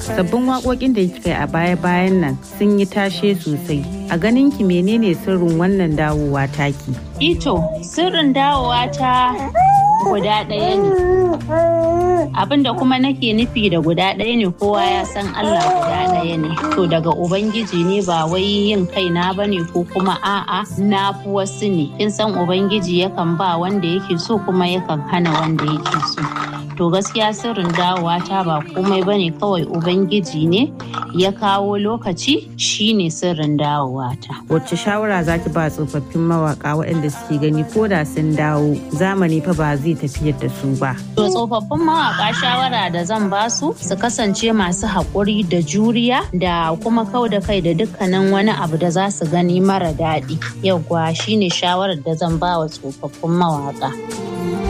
sabbin waƙoƙin da kika yi a baya-bayan nan sun yi tashe sosai a ganin ki menene sirrin wannan dawowa taki ito sirrin dawowa ta guda ɗaya ne abinda kuma nake nufi da guda ɗaya ne kowa ya san Allah guda ɗaya ne to daga ubangiji ne ba wai yin kaina ba ne ko kuma a'a na fi wasu ne kin san ubangiji yakan ba wanda yake so kuma yakan hana wanda yake so to gaskiya sirrin dawowa ta ba komai bane kawai ubangiji ne ya kawo lokaci shine sirrin dawowa ta wacce shawara zaki ba tsofaffin mawaka waɗanda suke gani ko da sun dawo zamani fa ba zai tafiyar da su ba to tsofaffin mawaka shawara da zan ba su su kasance masu haƙuri da juriya da kuma kau da kai da dukkanin wani abu da za su gani mara daɗi yauwa shine shawarar da zan ba wa tsofaffin mawaka